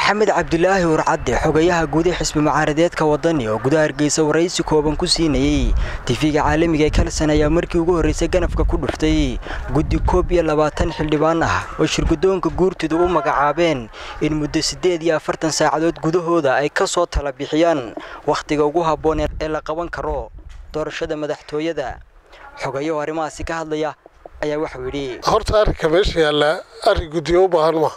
maxamed cabdulaahi urcadde xogayaha guud ee xisbi mucaaradeedka wadani oo gudaha hargeysa waraysi kooban ku siinayey tifiga caalamiga ee kalsan ayaa markii ugu horreysay ganafka ku dhuftay guddi koob iyo labaatan xildhibaan ah oo shirgudoonka guurtidu u magacaabeen in muddo siddeed iyo afartan saacadood gudahooda ay ka soo tala bixiyaan wakhtiga ugu habboon ee la qaban karo doorashada madaxtooyada xogayaho arrimahaasi ka hadlaya ayaa waxuu yidhi horta arrinka meesha yaallaa arrin guddiyo u baahan maaha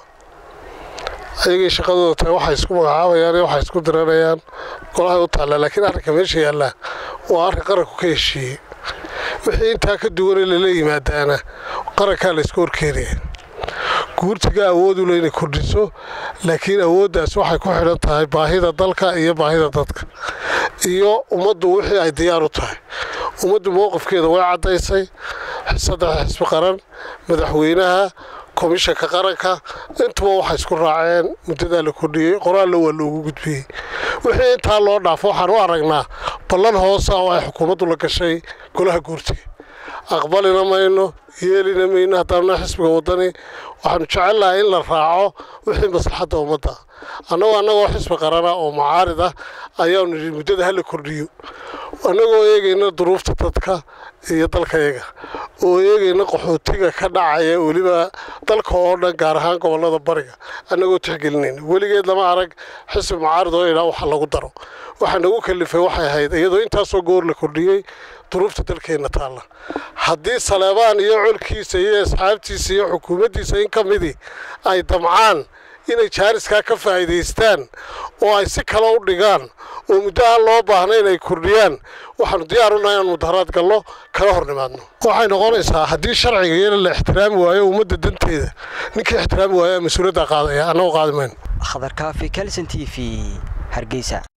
ayagay shaqadooda tahay waxay isku magacaabayaan iyo waxay isku diranayaan golahay u taallaa laakiin arrinka meesha yaallaa waa arrin qaranku ka heshiiyey wixii intaa ka duwanee lala yimaadaana qarankaa laysku horkeenaya guurtiga awoodu le inay kordhiso laakiin awooddaas waxay ku xidhan tahay baahida dalka iyo baahida dadka iyo ummaddu wixii ay diyaar u tahay ummaddu mowqifkeeda way caddaysay saddex xisbi qaran madaxweynaha komishanka qaranka intuba waxay isku raaceen muddadaa la kordhiyey qoraalna waa loogu gudbiyey wixii intaa loo dhaafo waxaan u aragnaa ballan hoosa oo ay xukuumaddu la gashay golaha guurtiga aqbalina mayno yeelina mayno haddaanna xisbiga waddani waxaanu jecelnahay in la raaco wixii maslaxadda ummadda annagoo annagoo xisbi qarana oo mucaarid ah ayaanu nidhi muddada hala kordhiyo annagoo eegayna duruufta dadka iyo dalkayaga oo eegayna qaxootiga ka dhacaya weliba dalka oo dhan gaar ahaan gobollada bariga annagoo tixgelinayna weligeed lama arag xisbi mucaarid oo idhaa waxa lagu daro waxaa nagu kalifay waxay ahayd iyadoo intaasoo goor la kordhiyey duruufta dalkeenna taalla haddii saleebaan iyo colkiisa iyo asxaabtiisa iyo xukuumaddiisa in ka midii ay damcaan inay jaariskaa ka faa'iidaystaan oo ay si kale u dhigaan oo muddo aan loo baahna inay kordhiyaan waxaanu diyaar unahay inaan mudaharaad gallo kala hor nimaadno waxay noqonaysaa haddii sharciga iyana la ixtiraami waayo ummadda danteeda ninkii ixtiraami waayaa mas-uuliyaddaa qaadaya annagoo qaadi mayno khadar kaafi kalson t v hargeysa